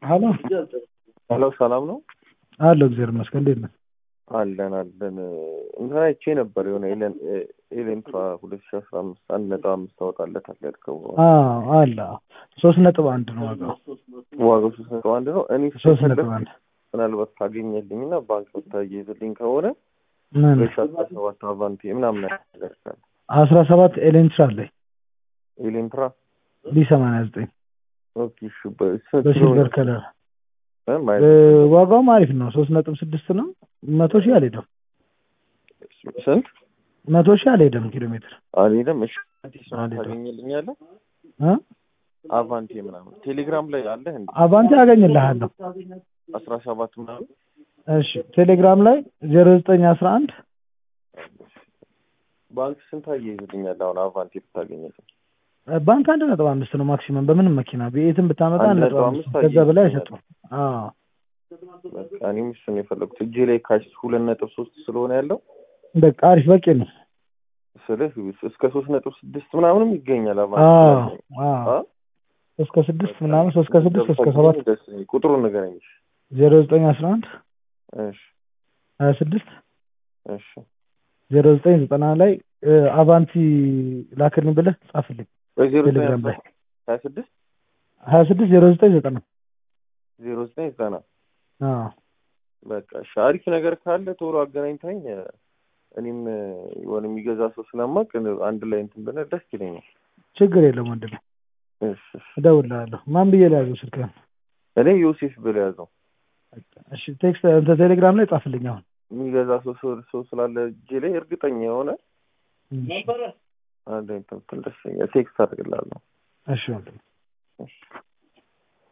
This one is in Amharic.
ሀሎ ሄሎ ሰላም ነው አለሁ። እግዚአብሔር ይመስገን። እንዴት ነህ? አለን አለን እንትን አይቼ ነበር የሆነ ኤሌን ኤሌንትራ ሁለት ሺ አስራ አምስት አንድ ነጥብ አምስት ታወጣለታል ያልከው አዎ አለ። ሶስት ነጥብ አንድ ነው ዋጋው። ዋጋው ሶስት ነጥብ አንድ ነው። እኔ ሶስት ነጥብ አንድ ምናልባት ካገኘልኝ እና ባንክ ብታያይዝልኝ ከሆነ ምን ሁለት ሺ አስራ ሰባት አቫንቲ ምናምን ነገር ካለ አስራ ሰባት ኤሌንትራ አለኝ ኤሌንትራ ቢ ሰማንያ ዘጠኝ ኦኬ እሺ በስንት በሲልቨር ከለር እ ማየት ዋጋውም አሪፍ ነው። ሶስት ነጥብ ስድስት ነው። መቶ ሺህ አልሄደም። ስንት መቶ ሺህ አልሄደም ኪሎ ሜትር አልሄደም። እሺ አዲስ ነው አልሄደም። ታገኝልኛለህ? እ አቫንቲ ምናምን ቴሌግራም ላይ አለህ እንዴ? አቫንቲ አገኝልሃለሁ። አስራ ሰባት ምናምን እሺ ቴሌግራም ላይ ዜሮ ዘጠኝ አስራ አንድ ባንክ ስንት አያይዝልኛል? አሁን አቫንቲ ብታገኝልኝ ባንክ አንድ ነጥብ አምስት ነው ማክሲመም በምንም መኪና ቤትም ብታመጣ አንድ አንድ ነጥብ ነጥብ አምስት አምስት ከዛ በላይ አየህ አይሰጡም። አዎ በቃ እኔም እሱን የፈለጉት እጄ ላይ ካሽ ሁለት ነጥብ ሶስት ስለሆነ ያለው በቃ አሪፍ በቂ ነው። ስልህ እስከ ሶስት ነጥብ ስድስት ምናምንም ይገኛል። አዎ አቫንቲ አዎ አ? እስከ ስድስት ምናምን ሶስት ከስድስት እስከ ሰባት ደስ ይለኛል። ቁጥሩን ንገረኝ። እሺ ዜሮ ዘጠኝ አስራ አንድ እሺ ሀያ ስድስት እሺ ዜሮ ዘጠኝ ዘጠና ላይ እ፣ አቫንቲ ላክልኝ ብለህ ጻፍልኝ በዜሮ ዘጠኝ ቴሌግራም ላይ ሀያ ስድስት ሀያ ስድስት ዜሮ ዘጠኝ ዘጠና ዜሮ ዘጠኝ ዘጠና አዎ በቃ እሺ አሪፍ ነገር ካለ ቶሎ አገናኝታኝ እ፣ እኔም እ፣ የሆነ የሚገዛ ሰው ስለማቅ አንድ ላይ እንትን ብለህ ደስ ይለኛል። ችግር የለም ወንድሜ እሺ እሺ እደውልልሃለሁ ማን ብዬ ልያዘው ስልክህን እኔ ዮሴፍ ብለህ ያዘው እሺ ቴክስት እንትን ቴሌግራም ላይ ጻፍልኝ አሁን የሚገዛ ሰው ሰው ሰው ስላለ እጄ ላይ እርግጠኛ የሆነ አንድ እንትን ደስ ይለኛል። ቴክስት አድርግልሃለሁ። እሺ ወንድሜ እሺ